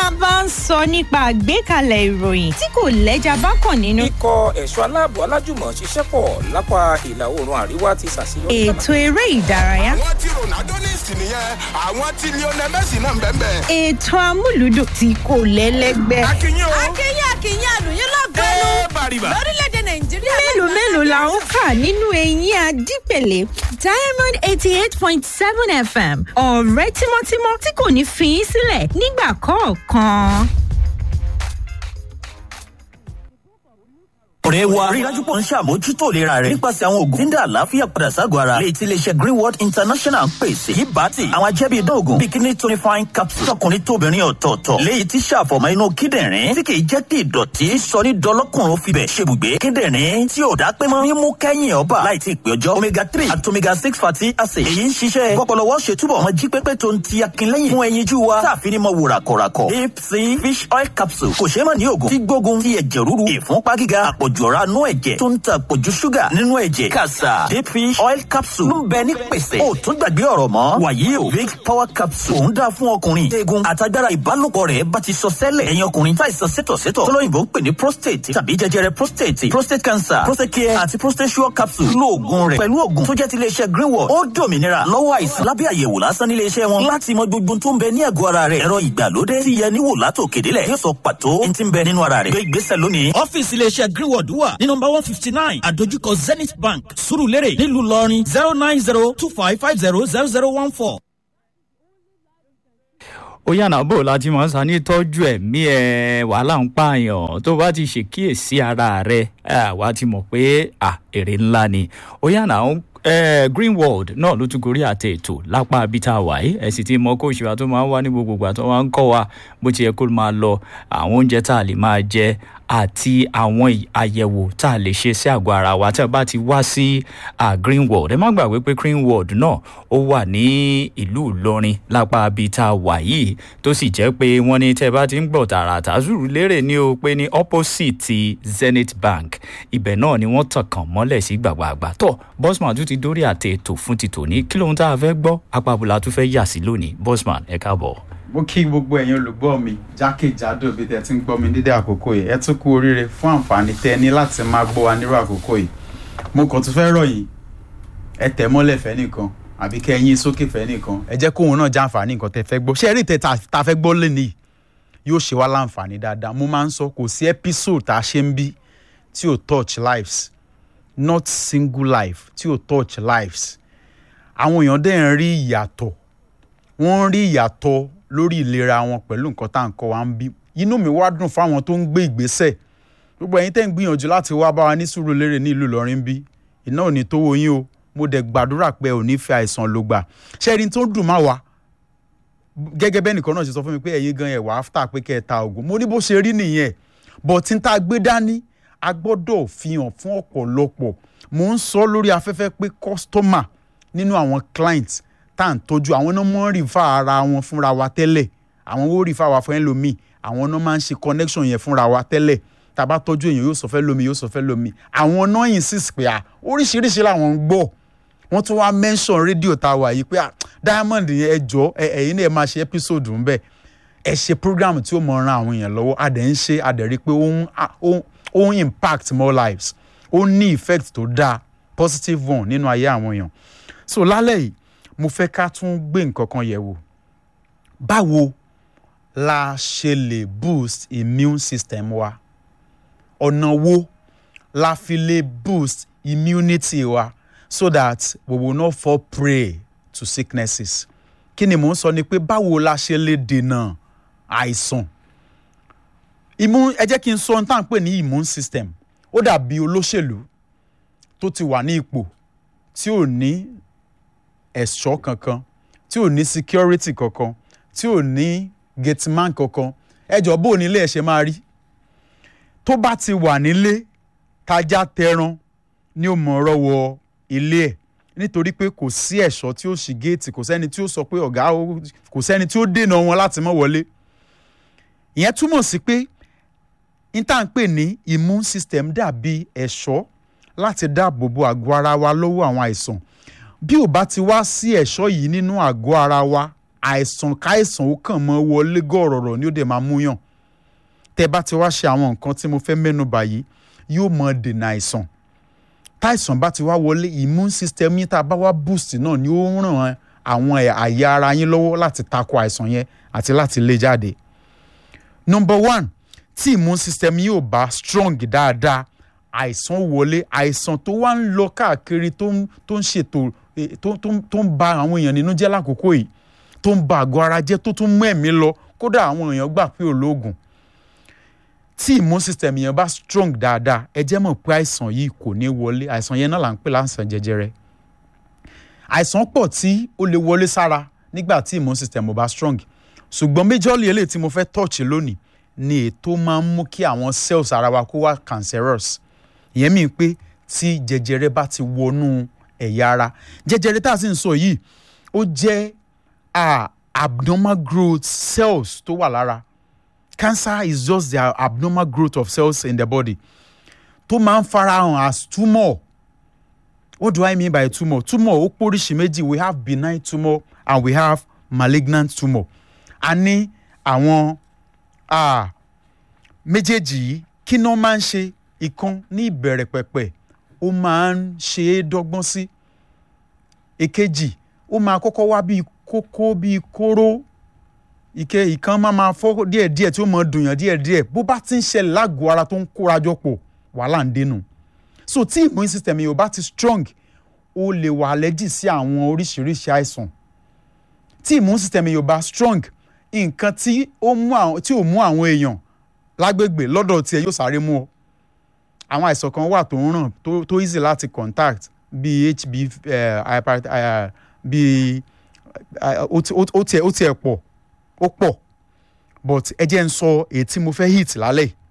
a bá ń sọ nípa àgbékalẹ̀ ìròyìn tí kò lẹ́jà bákan nínú. ikọ̀ ẹ̀ṣọ́ aláàbò alájùmọ̀ ṣiṣẹ́ pọ̀ lápá ìlà oòrùn àríwá ti ṣàṣeyọrí. ètò eré ìdárayá. àwọn tí ronaldo ní ìsìn nìyẹn àwọn tí lionel messi náà ń bẹ́ẹ̀ bẹ́ẹ̀. ètò amúlùdùn tí kò lẹ́lẹ́gbẹ́. akínyìn o. akínyìn akínyìn àlùyìn lọ́gọ́nù ẹ bàrìbà. lórílẹ̀‐èdè nàìjíríà. mélòó mélòó la ó kà nínú eyín adípèlé diamond eighty eight point seven fm ọ̀rẹ́ tímọ́tímọ́ tí kò ní fi í sílẹ̀ nígbà kọ̀ọ̀kan. ọ̀rẹ́ wa rí dájú pọ̀ ń ṣàmójútó ìlera rẹ̀ nípasẹ̀ àwọn oògùn tí ń dá àlàáfíà padà ságọ̀ ara léyìí tí iléeṣẹ́ greenwood international ń pèsè yìí bá ti àwọn ajẹ́bí ìdóògùn bikini tonifying capsule tọkùnrin tóbìnrin ọ̀tọ̀ọ̀tọ̀ léyìí tí ṣàfọ̀mọ́ inú kíndìnrín tí kìí jẹ́ kí ìdọ̀tí sọ ní dọlọ́kùnrin fibẹ̀ ṣebùgbé kíndìnrín tí ò dá pé mọ́ mímú kẹ́yìn ọba láì tí ì pé ọjọ́ omega three àti omega six fatty acid èyí ń ṣiṣẹ́ bọ́pọ̀lọwọ́ ṣe túbọ̀ mọ́ jí pépé tó ń ti akínlẹ́yìn fún ẹyinjú wa táàfin ní mọ́ wò ràkọ̀ràkọ̀ deep sea fish oil capsule kò ṣeé mọ̀ ní oògùn tí gbógun ti ẹ̀jẹ̀ rúru ìfúnpá gíga àpọ̀jù ọ̀rá nú ẹ̀jẹ̀ tó ń ta àpọ̀jù ṣúgà nínú ẹ̀jẹ̀ kàṣà deep fish oil capsule ló ń bẹ ní pèsè ó tún gbàgbé ọ̀rọ̀ mọ́ wàyí o big power capsule òun dáa fún ọkùnrin eegun àtagbára ìbálòpọ̀ rẹ̀ bá ti sọ sẹ́lẹ̀ ẹ̀yin ọkùnrin táìsàn sétọ̀sétọ̀ tọ́lọ́yìnbó ń pè ní prostate tàbí jẹjẹrẹ prostate prostate cancer prostate care àti prostate sure capsule lo oògùn rẹ̀ pẹ̀lú oògùn tó jẹ́ ti iléeṣẹ́ greenwood ó dòmìnira lọ́wọ́ àìsàn lábẹ́ àyẹ̀wò lásán nílé iṣẹ́ wọn láti mọ gbogbo tó ń bẹ ní àgọ́ ara rẹ̀ ẹ̀rọ ìgbàlódé ti yẹ níwò látò kédélẹ̀ yóò sọ pàtó ní ti ń bẹ nínú ara rẹ̀ gbé ìgbésẹ̀ lónìí. ọ́fíìsì iléeṣẹ́ greenwood wà ní nọmba one fifty nine àdójúkọ zenith bank surulere nílùú ìlọrin zero nine zero two five five zero zero zero one four. ó yànnà bò láti mọ̀ sá ní tọ́jú ẹ̀mí ẹ̀ wàhálà ń pààyàn tó bá ti ṣèkíyèsí ara rẹ̀ wà á ti mọ̀ pé èrè ńlá ni ó yànnà eh, greenwald náà ló tún gorí àtẹ ètò lápá abita wàyí ẹ sì ti mọ kóòsì wa tó máa ń wá ní gbogbo ìgbà tó máa ń kọ́ wa bó ti yẹ kó máa lọ àwọn oúnjẹ tá a lè máa jẹ àti àwọn àyẹ̀wò tá a lè ṣe sí àgọ́ ara wa tí a bá ti wá sí greenwald ẹ má gbàgbé pé greenwald náà ó wà ní ìlú ìlọrin lápá abita wàyí tó sì jẹ́ pé wọ́n ní tẹ́ bá ti ń gbọ̀ tààràtà zuru lérè ní o pé ní opposite zenith bank ibẹ̀ náà ni wọ́n tàn kàn mọ́lẹ̀ sí gbàgbàgbà tó bosman tún ti dórí àtẹ ètò fún ti tòní kí lóhun tá a fẹ́ gbọ́ apabula tún fẹ́ yà sí lónìí bosman ẹ káàbọ̀. mo kí gbogbo ẹ̀yin olùgbọ́ mi jákèjádò bí tẹ ti ń gbọ́ mi dídé àkókò yìí ẹ tún kú oríire fún àǹfààní tẹ ní láti máa gbọ́ wa nírú àkókò yìí mo kàn tún fẹ́ rọ̀ yìí ẹ tẹ̀ mọ́lẹ̀ fẹ́ nìkan àbí kẹ́ ẹyin sókè fẹ́ nìkan ẹ jẹ́ kóun náà já àǹfààní nǹkan tẹ fẹ́ gbọ́ ṣé ẹ rí ìtẹ́ ta fẹ́ gbọ́ lẹ́nìí yóò ṣe wá láǹfààní dáadáa mo máa ń sọ kò sí episode tá a ṣe ń bí tí ò touch lives not single life tí ò touch lives àwọn èèyàn dẹ̀ ń rí ìyàtọ̀ wọ́n ń rí ìyàtọ̀ lórí ìlera wọn pẹ̀lú nǹkan tá à ń kọ́ wa ń bí inú mi wá dùn fáwọn tó ń gbé ìgbésẹ̀ gbogbo ẹ̀yin tẹ́ ń gbìyànjú láti wá bá wa ní sùúrù lérè ní ìlú ìlọrin bí iná ò ní tó wo yín o mo dẹ̀ gbàdúrà pé ò ní fi àìsàn ló gbà ṣé ẹni tó dùn má wa gẹ́gẹ́ bẹ́ẹ̀ nìkan náà ṣe sọ fún mi pé ẹ̀yin gan ẹ̀ wá áfítà pé kẹ́ ẹ ta oògùn mo ní bó ṣe rí nìyẹn bọ̀ tí n ta gbé dání a gbọ́dọ̀ fi hàn fún ọ̀pọ̀lọpọ̀ mo ń sọ lórí afẹ́fẹ́ pé kọ́sítọ́mà nínú àwọn client tá à ń tọ́jú àwọn náà mọ́ rìfà ara wọn fúnra wa tẹ́lẹ̀ àwọn ó rìfà wa fún ẹlòmíì àwọn náà máa ń ṣe connection yẹn fúnra wa tẹ́lẹ̀ tá a bá tọ́jú èèyàn yóò sọ fẹ́ lómi yóò sọ fẹ́ lómi àwọn náà insist pé à oríṣiríṣi làwọn ń gbọ́ wọ́n tún wá mention rédíò tá a wà yìí pé à diamond yẹn ẹ jọ ẹ̀yin náà ẹ máa ṣe episode ń bẹ̀ ẹ ṣe program tí ó mọ ran àwọn èèyàn lọ́wọ́ a dẹ̀ ń ṣe a dẹ̀ rí i pé ó ń impact more lives ó ní effect tó dáa positive one nínú ayé àwọn èèyàn so lálẹ́ yìí mo fẹ́ ká tún gbé nǹkan kan yẹ̀ wò báwo la ṣe lè boost immune system wa ọ̀nà wo la fi lè boost immunity wa so that we will not fall prey to sicknesses kí ni mò ń sọ ni pé báwo la ṣe lè dènà àìsàn immune ẹ jẹ́ kí n sọ ohun tá à ń pè ní immune system ó dàbí olóṣèlú tó ti wà ní ipò tí ò ní ẹ̀ṣọ́ kankan tí ò ní security kankan tí ò ní gateman kankan ẹjọ́ bó nílé ẹ̀ ṣe máa rí tó bá ti wà nílé tajá tẹran ní ó mọ̀ ọ̀rọ̀ wọ ilé ẹ̀ nítorí pé kò sí ẹ̀ṣọ́ tí ó ṣì géètì kò sẹ́ni tí ó sọ pé ọ̀gá kò sẹ́ni tí ó dènà wọn láti mọ̀ wọlé ìyẹn túmọ̀ sí pé n tá à ń pè ní immune system dàbí ẹ̀ṣọ́ láti dáàbò bo àgọ́ ara wa lọ́wọ́ àwọn àìsàn bí ò bá ti wá sí ẹ̀ṣọ́ yìí nínú àgọ́ ara wa àìsàn káìsàn ó kàn mọ́ wọlé gọ̀rọ̀rọ̀ ni ó dẹ̀ máa múyàn tẹ́ bá ti wá ṣe àwọn nǹkan tí mo fẹ́ mẹ́nu báyìí yóò mọ dènà àìsàn táìsàn bá ti wá wọlé immune system yín tá a bá wá boost náà ni ó ń ràn àwọn àyà ara yín lọ́wọ́ láti tako àìsàn yẹn àti láti lé jáde number one tí immune system yín ò bá strong dáadáa àìsàn wọlé àìsàn tó wá ń lọ káàkiri tó ń tó ń ṣètò eh, tó tó ń- tó ń ba àwọn èèyàn nínú jẹ́ lákòókò yìí tó ń ba àgọ́ ara jẹ́ tó tún mú ẹ̀mí lọ kódà àwọn èèyàn gbà pé olóògùn tí immune system yẹn bá strong dáadáa ẹ jẹ́ mọ̀ pé àìsàn yìí kò ní wọlé àìsàn yẹn náà là ń pè láǹsàn jẹjẹrẹ àìsàn pọ̀ tí ó lè wọlé sára nígbà tí immune system ò bá strong ṣùgbọ́n méjọ́lì eléyìí tí mo fẹ́ touch lónìí ni ètò máa ń mú kí àwọn cells ara wa kó wá cancerous ìyẹn mi pé tí jẹjẹrẹ bá ti wọnú ẹ̀yà ara jẹjẹrẹ tá a sì ń sọ yìí ó jẹ́ ah, abnormal growth cells tó wà lára cancer is just the abnormal growth of cells in the body tó máa ń farahàn as tumour what do i mean by tumour tumour ó póríṣi méjì we have benign tumour and we have malignant tumour a ní àwọn ah, méjèèjì yìí kí ni wọ́n máa ń ṣe ìkan ní ìbẹ̀rẹ̀ pẹ̀pẹ̀ ó máa ń ṣe é dọ́gbọ́n sí èkejì ó máa kọ́kọ́ wá bíi kókó bíi kóró ike ìkan máa máa fọ́ díẹ̀díẹ̀ tí ó máa dùnyàn díẹ̀díẹ̀ bó bá ti ń ṣẹlẹ̀ lágọ̀ọ́ ara tó ń kórajọ pọ̀ wàhálà ń dénú so tí immune system yìí ò bá ti strong ó lè wà allergy sí àwọn oríṣiríṣi àìsàn tí immune system yìí ò bá strong nǹkan tí ó mú àwọn tí ò mú àwọn èèyàn lágbègbè lọ́dọ̀ tiẹ̀ yóò sáré mú ọ àwọn àìsàn kan wà tó ń ràn tó tó easy láti contact bíi hb eh, hyper eh, bíi eh, ó ti- ó ó tiẹ̀ ó tiẹ̀ pọ̀ ó pọ̀ but ẹ jẹ́ ń sọ èyí tí mo fẹ́ hit lálẹ́ yìí.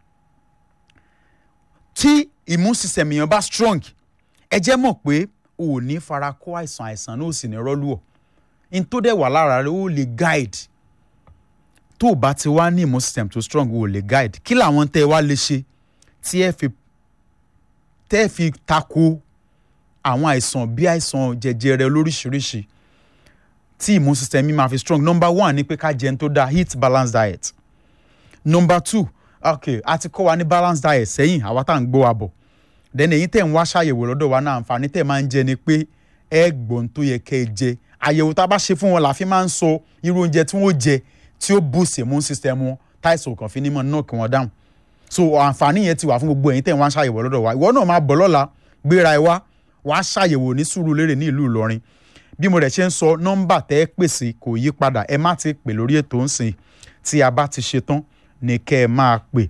tí immune system èèyàn bá strong ẹ jẹ́ mọ̀ pé o ò ní fara kó àìsàn àìsàn náà ò sì ní rọ́lú ọ̀ n tó dẹ̀ wà lára rẹ ó lè guide tó o bá ti wá ní immune system tó strong o ò lè guide kí làwọn tẹ́ ẹ wá lè ṣe tí ẹ fi tẹ́ ẹ fi tako àwọn àìsàn bí àìsàn jẹjẹrẹ lóríṣiríṣi tí immune system mi máa fi strong number one ni pé ká jẹun tó dáa eat balanced diet number two okay a ti kọ́ wa ní balanced diet sẹ́yìn àwa tá à ń gbọ́ wa bọ̀ then èyí tẹ̀ ń wá ṣàyẹ̀wò lọ́dọ̀ wa náà àǹfààní tẹ̀ máa ń jẹ ni pé ẹ gbọ́n tó yẹ kẹ́ ẹ jẹ àyẹ̀wò tá a bá ṣe fún wọn la fi máa ń sọ irú oúnjẹ tí wọ́n jẹ tí ó boost immune system wọn táìsàn kan fi ní mọ̀ náà kí wọ́n dáhùn so àǹfààní yẹn ti wà fún gbogbo ẹ̀yin tẹ̀ ń wá ṣàyẹ̀wò lọ́dọ̀ wa ìwọ náà máa bọ̀ lọ́la gbéra ẹ wá wàá ṣàyẹ̀wò ní Sùúrùlérè ní ìlú Ìlọrin bí mo rẹ̀ ṣe ń sọ nọ́mbà tẹ́ ẹ pèsè kò yí padà ẹ má ti pè lórí ètò ńsìn tí a bá ti ṣe tán ní kẹ́ ẹ máa pè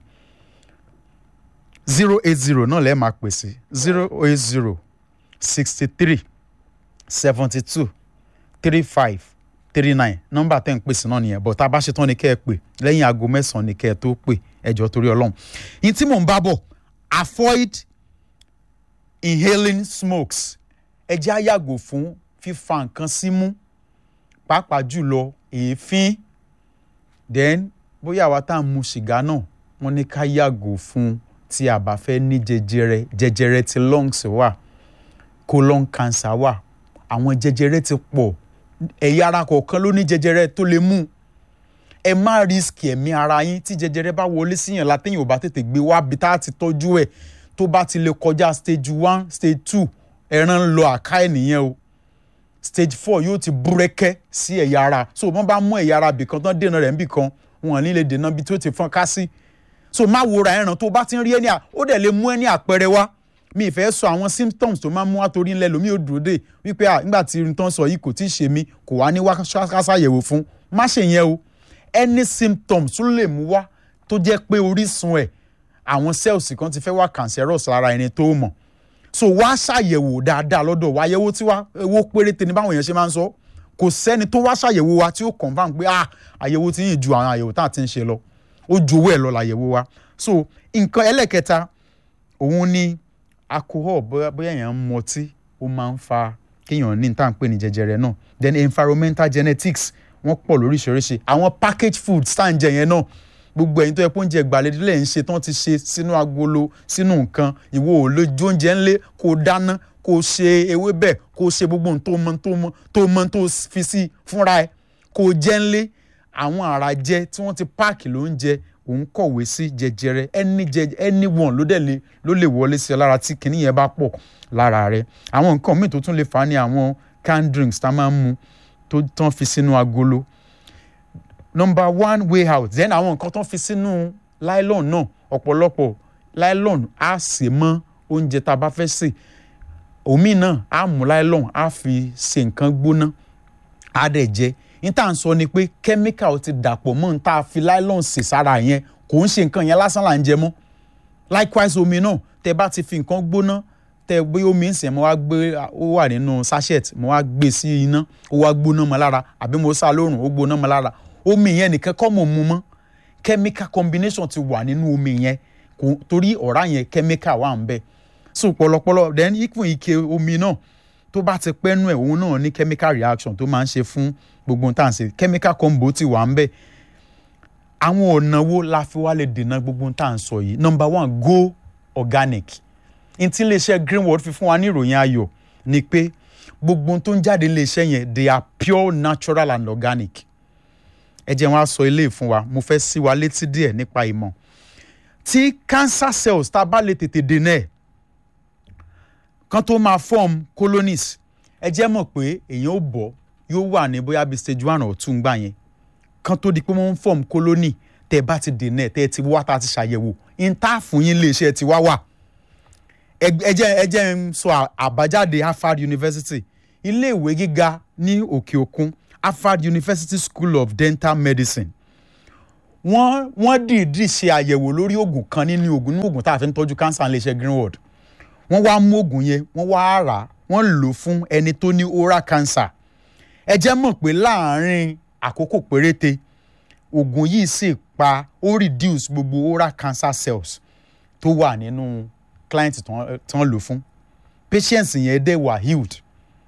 zero eight zero náà lẹ́ẹ̀ máa pè sí zero eight zero sixty three seventy two three five three nine nọ́mbà tẹ́ ń pèsè náà nìyẹn bọ̀ tá a bá ṣe tán ní kẹ́ ẹ pè lẹ́yìn aago mẹ́sàn-án ní kẹ́ ẹ tó pè ẹjọ́ torí ọlọ́run yìí tí mò ń bá bọ̀ avoid inhaling smokes ẹ jẹ́ á yàgò fún fífa nǹkan símú pàápàá jùlọ èéfín then bóyá àwa tá à ń mu sìgá náà wọ́n ní ká yàgò fún tí a bá fẹ́ ní jẹjẹrẹ jẹjẹrẹ ti lungs wà colon cancer wà àwọn jẹjẹrẹ ti pọ̀ ẹ̀yà ara kọ̀ọ̀kan ló ní jẹjẹrẹ tó lè mú ẹ má risk ẹ̀mí ara yín tí jẹjẹrẹ bá wọlé síyàn látẹ̀yìn ò bá tètè gbé wá bí tá a ti tọ́jú ẹ̀ tó bá ti lè kọjá stage one stage two ẹran ń lọ àká ẹ̀ nìyẹn o stage four yóò ti búrẹ́kẹ́ sí ẹ̀yà ara so wọ́n bá mú ẹ̀yà ara bìkan tán dènà rẹ̀ níbìkan wọn ò ní lè dènà bí tó ti fọ́n ká sí so má wòra ẹran tó bá ti ń rí ẹni à ó dẹ̀ lè mú ẹni àpẹẹrẹ wá mi ì fẹ́ sọ àwọn symptoms tó máa ń mú wá torí ńlẹ̀ lómi ò dúró dé wípé à nígbà tí irun tán sọ yìí kò tí ì ṣe mí kò wá ní wá kásàyẹ̀wò fún má ṣe yẹn o any symptoms tó lè mú wá tó jẹ́ pé orísun ẹ̀ àwọn cells kan ti fẹ́ wá cancerous lára ẹni tó mọ̀ so wá ṣàyẹ̀wò dáadáa lọ́dọ̀ wa àyẹ̀wò tí wá owó péréte ní báwọn èèyàn ṣe máa ń sọ kò sẹ́ni tó wá ṣàyẹ̀wò wa tí ó confam pé ah àyẹ̀wò tí yìí ju àwọn àyẹ̀wò tá à ti ń ṣe lọ ó ju owó ẹ̀ lọ làyẹ̀wò wa so nǹkan ẹlẹ́kẹta òun ni alcohol bóyá bóyá èèyàn ń mọtí ó máa ń fa kéèyàn ní tá à ń pè ní jẹjẹrẹ náà then environmental genetics wọ́n pọ̀ lóríṣiríṣi àwọn package foods tá à ń jẹ yẹn náà gbogbo ẹ̀yin tó yẹ kó oúnjẹ ìgbàlódé lẹ̀ ń ṣe tán ti ṣe sínú agolo sínú nǹkan ìwọ ò lè jó oúnjẹ ńlé kó dáná kó ṣe ewébẹ̀ kó ṣe gbogbo ohun tó mọ tó mọ tó mọ tó fi sí fúnra ẹ kó kó o jẹ́ ńlé àwọn àrà jẹ tí wọ́n ti páàkì ló ń jẹ òun kọ̀wé sí jẹjẹrẹ ẹni jẹ ẹni wọn ló dẹ̀ lè ló lè wọlé sí ọ lára tí kinní yẹn bá pọ̀ lára rẹ àwọn nǹkan míì tó tún lè fà á ní àwọn canned drinks tá a máa ń mu tó tán fi sínú agolo number one way out then àwọn nǹkan tán fi sínú nylon náà ọ̀pọ̀lọpọ̀ nylon á sè mọ́ oúnjẹ tá a bá fẹ́ sè omi náà á mú nylon á fi ṣe nǹkan gbóná á dẹ̀ jẹ́ ní tá à ń sọ ni pé chemical ti dàpọ̀ mọ́ ní tá a fi nylon sè sára yẹn kò ń ṣe nǹkan yẹn lásán là ń jẹ mọ́ likewise omi náà tẹ bá ti fi nǹkan gbóná tẹ gbé omi ń sìn mo wá gbé ó wà nínú sachet mo wá gbé sí iná ó wá gbóná mọ́ lára àbí mo sá lóòrùn ó gbóná mọ́ lára omi yẹn nìkan kọ́ mọ̀ mu mọ́ chemical combination ti wà nínú omi yẹn kò torí ọ̀rá yẹn chemical wà ń bẹ so pọ̀lọpọ̀lọ then ikùn ike omi náà tó bá ti pẹ́ nú ẹ̀ òun náà ní chemical reaction tó máa ń ṣe fún gbogbo ohun tá à ń ṣe chemical combo ti wà ń bẹ àwọn ọ̀nà wo la fi wá lè dènà gbogbo ohun tá à ń sọ yìí number one go organic n tí iléeṣẹ́ greenwood fi fún wa ní ìròyìn ayọ̀ ni pé gbogbo ohun tó ń jáde iléeṣẹ́ yẹn they are pure natural and organic ẹ jẹ́ wọn á sọ eléyìí fún wa mo fẹ́ sí wa létí díẹ̀ nípa ìmọ̀ tí cancer cells tá a bá lè tètè dènà ẹ̀ kan tó máa form colonies ẹ jẹ́ mọ̀ pé èèyàn ò bọ̀ yóò wà ní bóyá bíi stage one or two ngbà yẹn kan tó di pé wọ́n ń form colony tẹ́ ẹ bá ti dènà ẹ̀ tẹ́ ẹ ti wá tá a ti ṣàyẹ̀wò intaafù yín iléeṣẹ́ ti wá wà ẹ jẹ́ ẹ jẹ́ ń sọ àbájáde Harvard University iléèwé gíga ní òkè òkun Harvard University School of Dental Medicine wọ́n wọ́n dìídì ṣe àyẹ̀wò lórí oògùn kan nínú oògùn nínú oògùn tá a fi ń tọ́jú cancer iléeṣẹ́ Greenwood wọ́n wá mú oògùn yẹn wọ́n wá rà á wọ́n lò ó fún ẹni tó ní oral cancer ẹ jẹ́ mọ̀ pé láàárín àkókò péréte oògùn yìí sì pa ó reduce gbogbo oral cancer cells tó wà nínú client tí wọ́n lò fún patients yẹn dẹ̀ wà healed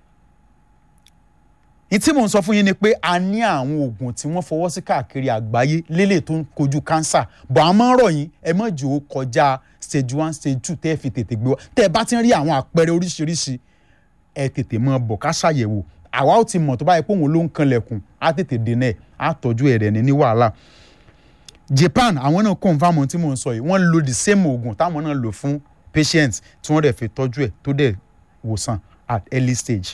ní tí mò ń sọ fún yín ni pé a ní àwọn oògùn tí wọ́n fọwọ́ sí káàkiri àgbáyé lélẹ̀ tó ń kojú cancer bọ̀ a máa ń rọ̀ yín ẹ má jò ó kọjá stage one stage two tẹ́ ẹ fi tètè gbé wá tẹ́ ẹ bá ti ń rí àwọn àpẹẹrẹ oríṣiríṣi ẹ tètè máa bọ̀ ká ṣàyẹ̀wò àwa ó ti mọ̀ tó báyìí pé òun ló ń kanlẹ̀kùn á tètè dènà ẹ̀ á tọ́jú ẹ̀rẹ̀ ní ní wàhálà Japan àwọn náà confam ohun tí mò ń sọ yìí wọ́n lo the same oògùn táwọn náà lò fún patients tí wọ́n dẹ̀ fi tọ́jú ẹ̀ tó dẹ̀ wòsàn at early stage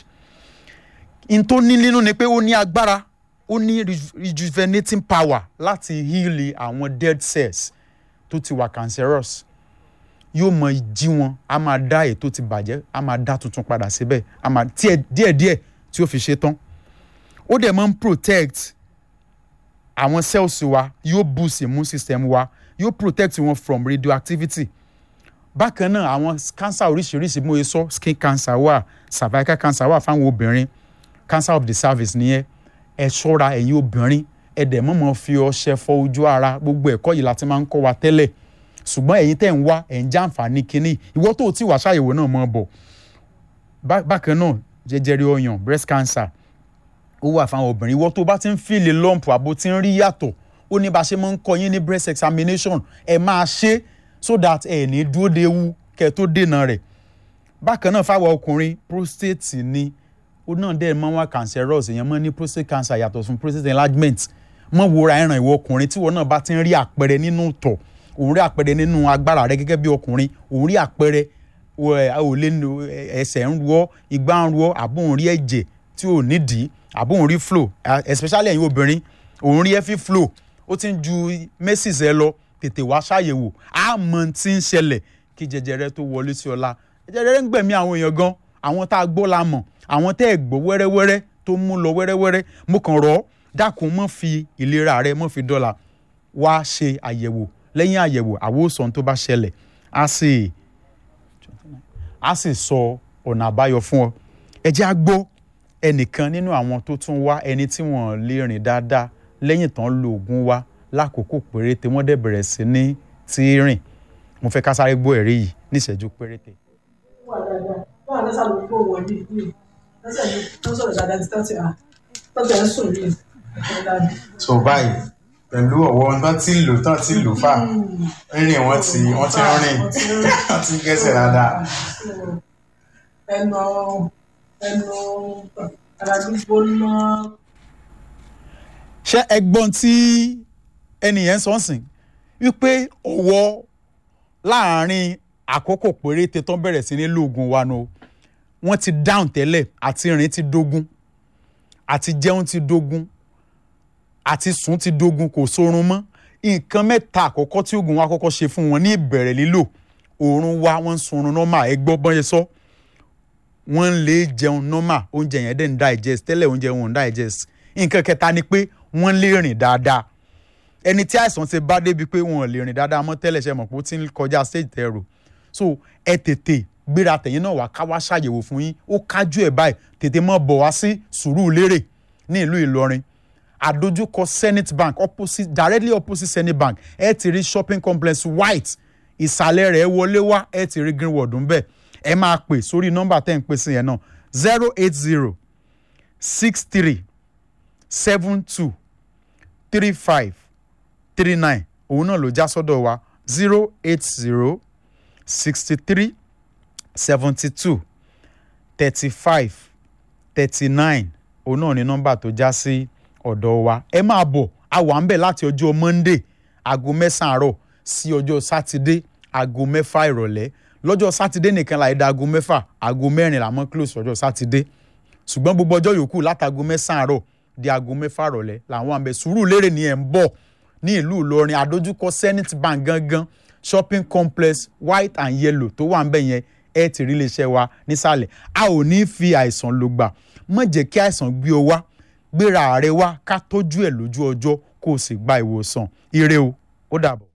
n tó ní nínú ni pé ó ní agbára ó ní rejuvenating power láti heal àwọn dead cells tó ti wà cancerous yóò mọ jí wọn a máa dá èyí tó ti bàjẹ́ a máa dá tuntun padà síbẹ̀ a máa tiẹ̀ díẹ̀díẹ̀ tí ó fi ṣe tán ó dẹ̀ máa ń protect àwọn cells wa yóò boost immune system wa yóò protect wọn from radioactivity bákan náà àwọn cancer oríṣiríṣi mo ye sọ skin cancer wà cervical cancer wà fáwọn obìnrin cancer of the cervix nìyẹn ẹ ṣọ́ra ẹ̀yin obìnrin ẹ dẹ̀ mọ̀mọ́ fi ọṣẹ fọ ojú ara gbogbo ẹ̀kọ́ yìí la ti máa ń kọ́ wa tẹ́lẹ̀ ṣùgbọ́n ẹ̀yin tẹ̀ ń wá ẹ̀ ń jàǹfààní kínní ìwọ tó ti wà ṣàyẹ̀wò náà mọ̀ bọ̀ bákan náà jẹjẹrẹ ọyàn breast cancer ó wà fáwọn obìnrin ìwọ tó bá ti ń fìlè lump àbò tí ń rí yàtọ̀ ó ní bá ṣe máa ń kọ́ yín ní breast examination ẹ máa ṣe so that ẹ ní dúró de ewu kẹ́ tó dènà rẹ̀ bákan náà fáwọn ọkùnrin prostate ni ó náà dẹ́ mọ́ wá cancerous èèyàn mọ́ ní prostate cancer yàtọ̀ fún prostate enlargement mọ́ wòra ẹ̀ràn ìwọ ọkùnrin tí wọ́n náà bá ti ń rí àpẹẹrẹ nínú tọ̀ òun rí àpẹẹrẹ nínú agbára rẹ gẹ́gẹ́ bí ọkùnrin òun rí àpẹẹrẹ ò lè ẹsẹ̀ ń ruọ́ igbá ń ruọ́ àbó òun rí ẹ̀jẹ̀ tí ò nídìí àbó òun rí flow especially ẹ̀yin obìnrin òun rí ẹ̀fí flow ó ti ń ju mesis ẹ lọ tètè wá ṣàyẹ̀wò àmọ́ tí ń ṣẹlẹ̀ kí jẹjẹrẹ tó wọlé sí ọlá jẹjẹrẹ ń gbẹ̀mí àwọn èèyàn gan àwọn tá a gbọ́ la mọ̀ àwọn tẹ́ ẹ̀ gbọ́ wẹ́rẹ́wẹ́rẹ́ tó mú lọ wẹ́rẹ́wẹ́rẹ́ mo kàn rọ̀ ọ́ dákun mọ́ fi ìlera rẹ mọ́ fi dọ́là wá ṣe àyẹ̀wò lẹ́yìn àyẹ̀wò àwòsàn tó bá ṣẹlẹ̀ á sì á sì sọ ọ̀nà àbáyọ fún ọ ẹ jẹ́ á gbọ́ ẹnìkan nínú àwọn tó tún wá ẹni tí wọ́n lè rìn dáadáa lẹ́yìn tán lo oògùn wa lákòókò péréte wọ́n dẹ̀ bẹ̀rẹ̀ sí ní tí rìn mo fẹ́ ká sáré gbọ́ ẹ̀rí yìí níṣẹ́jú péréte. wà dáadáa báwa lọ́sà ló kó wọlé yìí lọ́sà yìí wọ́n sọ̀rọ̀ dáadáa ti tọ́tì à tọ́tì à ń sùn yìí. so báyìí pẹ̀lú ọ̀wọ́ tán tí lò tán tí lò fà rírìn wọn ti wọ́n ti rìn wọ́n ti gẹ́sẹ̀ dáadáa. ẹnu ẹnu ara gbígbóná. ṣé ẹgbọ́n tí ẹnìyẹn sọ ń sìn wípé ọwọ́ láàárín àkókò péréte tó ń bẹ̀rẹ̀ sí ní lóògùn wa nu wọ́n ti dáhùn tẹ́lẹ̀ àti rìn ti dógún àti jẹun ti dógún àti sùn ti dógún kò sórun mọ́ nǹkan mẹ́ta àkọ́kọ́ tí oògùn wa kọ́kọ́ ṣe fún wọn ní ìbẹ̀rẹ̀ lílò oorun wa wọ́n ń sunrun nọ́mà ẹ gbọ́ bọ́n yẹn sọ wọ́n ń lè jẹun nọ́mà oúnjẹ yẹn dẹ̀ ń digest tẹ́lẹ̀ oúnjẹ wọn ò ń digest nǹkan kẹta ni pé wọ́n lè rìn dáadáa ẹni tí àìsàn ti bá débi pé wọn ò lè rìn dáadáa mọ́ tẹ́lẹ̀ ṣe mọ̀ pé ó ti ń kọjá stage tẹ̀rù so ẹ tètè gbéra tẹ̀yìn náà wá ká wá ṣàyẹ̀wò fún yín ó kájú ẹ̀ báyìí tètè mọ́ bọ̀ wá sí Sùúrùlérè ní ìlú Ìlọrin àdójúkọ Zenith Bank opposite directly opposite Zenith Bank ẹ ti rí shopping complex white ìsàlẹ̀ rẹ̀ wọlé wá ẹ ti rí greenwood ń bẹ̀ ẹ máa pè sórí nọ́mbà tẹ́ ń pè sí yẹn náà zero eight zero six three seven two three five three nine òun náà ló já sọ́dọ̀ wa zero eight zero sixty three seventy two thirty five thirty nine òun náà ní nọ́mbà tó já sí ọ̀dọ̀ wa ẹ máa bọ̀ a wà ń bẹ̀ láti ọjọ́ monday aago mẹ́sàn-án àárọ̀ sí ọjọ́ sátidé aago mẹ́fà ìrọ̀lẹ́ lọ́jọ́ sátidé nìkan láì da aago mẹ́fà aago mẹ́rin làmọ́ close ọjọ́ sátidé ṣùgbọ́n gbogbo ọjọ́ yòókù látago mẹ́sàn-án àárọ̀ di aago mẹ́fà ìrọ̀lẹ́ làwọn àmì Sùúrùlérè ni ẹ̀ ń bọ̀ ní ìlú Ìlọrin àdójúkọ Zenith Bank gangan shopping complex white and yellow tó wà ń bẹ̀ yẹn ẹ ti rí iléeṣẹ́ wa nísàlẹ̀ a ò ní fi àìsàn lò gbà má jẹ́ kí àìsàn gbé ọ wá gbéra rẹ wá ká tọ́jú ẹ̀ lójú ọjọ́ kó o sì gba ìwòsàn ire o ó dàbọ̀.